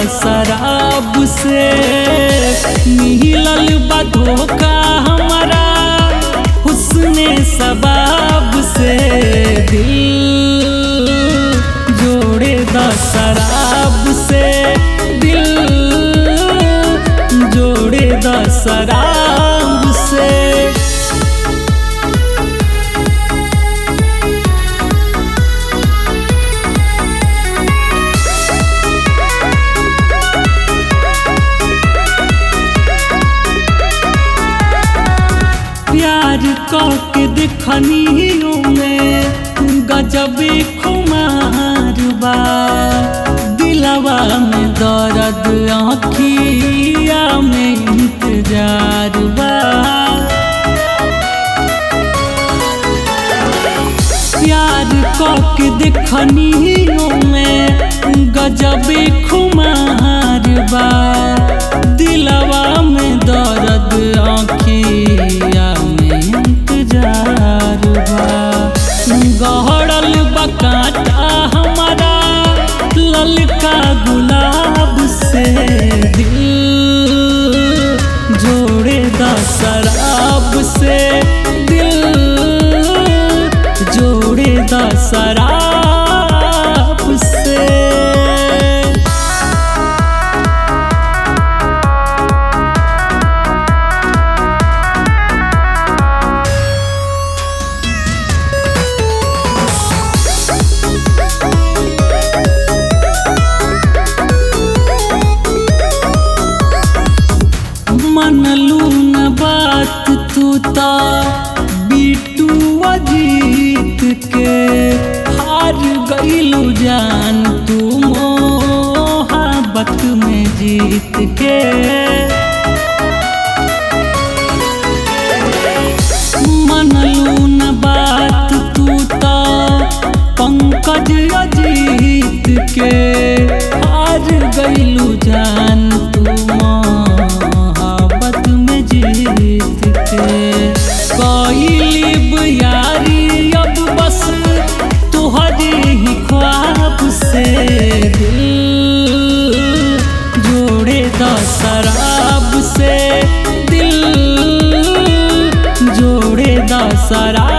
शराब से मिलल बा धोखा हमारा हुस्ने सबाब से दिल जोड़े द शराब से दिल जोड़े द शराब से प्यार के देखनियों में गजबे खुमार बा दिलवा में दर्द आँखिया में इंतजार बा प्यार के देखनियों में गजबे खुमार बा दिलवा में दर्द आँखिया में इंतजार बा गहरल बकाटा हमारा ललका गुलाब से दिल जोड़े द शराब से दिल जोड़े द शराब से मनलू न बात तू ता बीटू अजीत के हार गईलू जान तू मोहब्बत में जीत के मनलू न बात तू ता पंकज अजीत के हार गईलू जान तू मोहब्बत में जीत के कईलिब यारी अब बस तुहरे ही ख्वाब से दिल जोड़े द शराब से दिल जोड़े द शराब